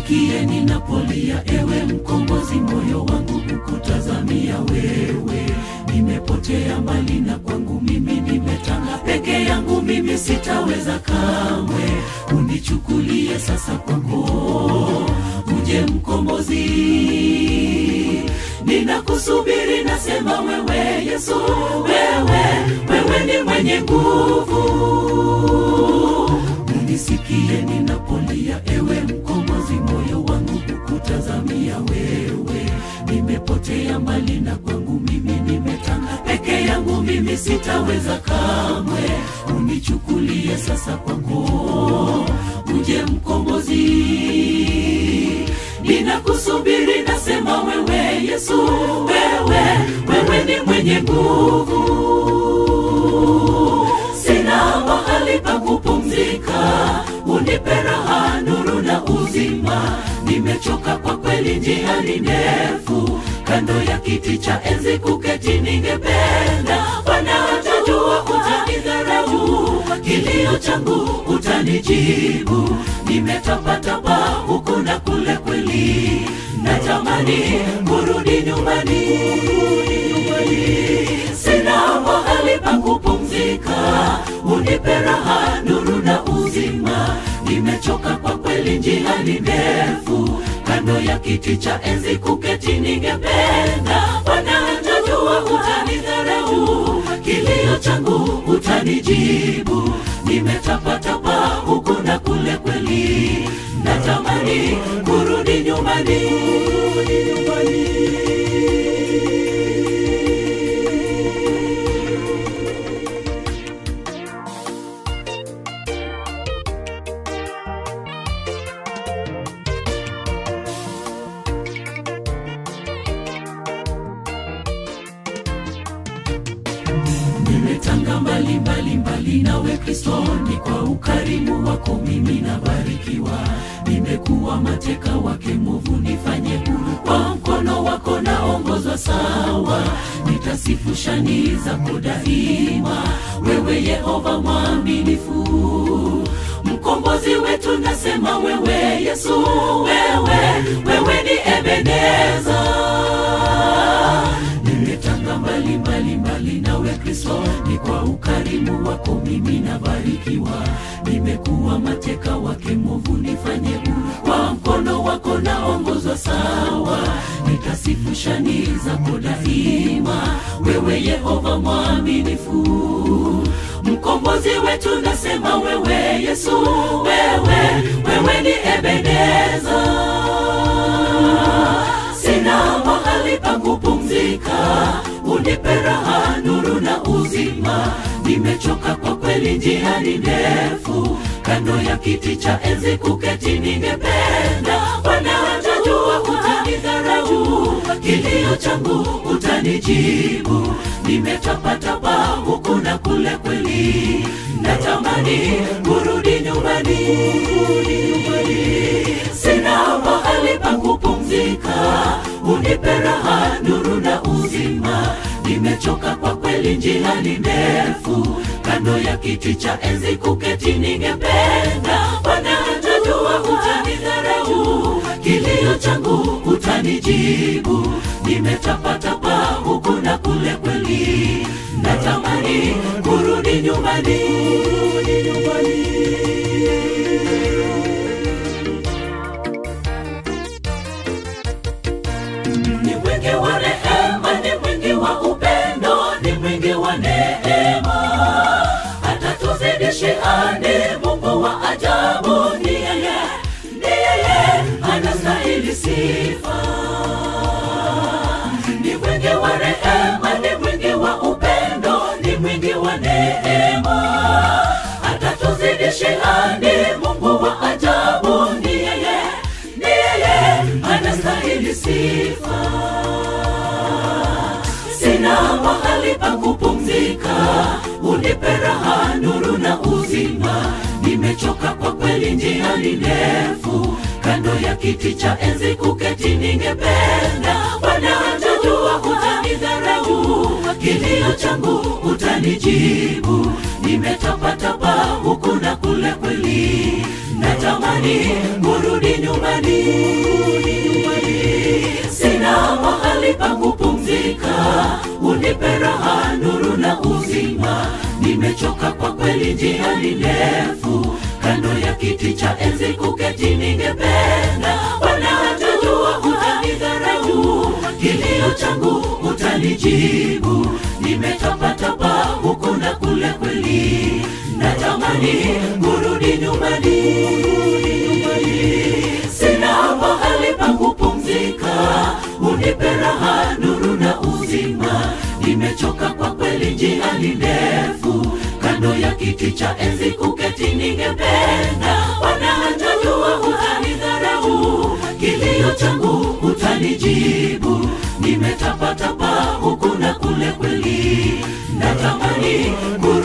unisikie ninapolia, ewe mkombozi, moyo wangu kukutazamia wewe. Nimepotea mbali na kwangu mimi nimetanga peke yangu, mimi sitaweza kamwe. Unichukulie sasa kwako, uje mkombozi, ninakusubiri, nasema wewe Yesu, wewe wewe ni mwenye nguvu unisikie ninapolia, ewe mkombozi, moyo wangu kukutazamia wewe. Nimepotea mbali na kwangu mimi nimetanga peke yangu, mimi sitaweza kamwe. Unichukulie sasa kwako, uje mkombozi, ninakusubiri, nasema wewe Yesu, wewe wewe ni mwenye nguvu sina mahali pa kupumzika, unipe raha, nuru na uzima. Nimechoka kwa kweli, njia ni ndefu, kando ya kiti cha enzi kuketi ningependa. Bwana utajua, utanidharau, kilio changu utanijibu. Nimetapatapa huku na kule, kweli natamani kurudi nyumbani sina mahali pa kupumzika, unipe raha, nuru na uzima. Nimechoka kwa kweli, njia ni ndefu, kando ya kiti cha enzi kuketi ningependa. Bwana utajua, utanidharau, kilio changu utanijibu. Nimetapatapa huku na kule, kweli natamani kurudi nyumbani. nimetanga mbali mbali mbali nawe Kristo, ni kwa ukarimu wako mimi nabarikiwa. Nimekuwa mateka wake mwovu, nifanye huru kwa mkono wako naongozwa sawa. Nitasifu shani zako daima, wewe Yehova mwaminifu, mkombozi wetu, nasema wewe Yesu, wewe wewe ni Ebeneza nimetanga mbali mbali mbali nawe Kristo, ni kwa ukarimu wako mimi nabarikiwa. Nimekuwa mateka wake mwovu, nifanye huru kwa mkono wako naongozwa sawa. Nitasifu shani zako daima, wewe Yehova mwaminifu, mkombozi wetu, nasema wewe Yesu, wewe wewe ni Ebeneza sina mahali pa kupumzika, unipe raha, nuru na uzima. Nimechoka kwa kweli, njia ni ndefu, kando ya kiti cha enzi kuketi ningependa. Bwana utajua, utanidharau, kilio changu utanijibu. Nimetapatapa huku na kule, kweli natamani kurudi nyumbani. Sina mahali pa kupumzika, unipe raha, nuru na uzima. Nimechoka kwa kweli, njia ni ndefu, kando ya kiti cha enzi kuketi ningependa. Bwana utajua, utanidharau, kilio changu utanijibu. Nimetapatapa huku na kule, kweli natamani kurudi nyumbani. ni mwingi wa rehema, ni mwingi wa upendo, ni mwingi wa neema, hata tuzidishia. Ni Mungu wa ajabu, ni yeye, ni yeye anastahili sifa. Ni mwingi wa rehema, ni mwingi wa upendo, ni mwingi wa neema, hata tuzidishia. Ni Mungu wa ajabu, ni yeye, ni yeye anastahili sifa. Sina mahali pa kupumzika, unipe raha, nuru na uzima. Nimechoka kwa kweli, njia ni ndefu, kando ya kiti cha enzi kuketi ningependa. Bwana utajua, utanidharau, kilio changu utanijibu. nimetapatapa huku na kule kweli natamani kurudi nyumbani sina mahali pa kupumzika unipe raha nuru na uzima nimechoka kwa kweli njia ni ndefu kando ya kiti cha enzi kuketi ningependa bwana hatajua utanidharau kilio changu utanijibu nimetapatapa huku na kule kweli natamani kurudi nyumbani sina mahali pa kupumzika unipe raha nuru na uzima nimechoka kwa kweli njia ni ndefu kando ya kiti cha enzi kuketi ningependa bwana hatajua utanidharau kilio changu utanijibu nimetapatapa huku na kule kweli natamani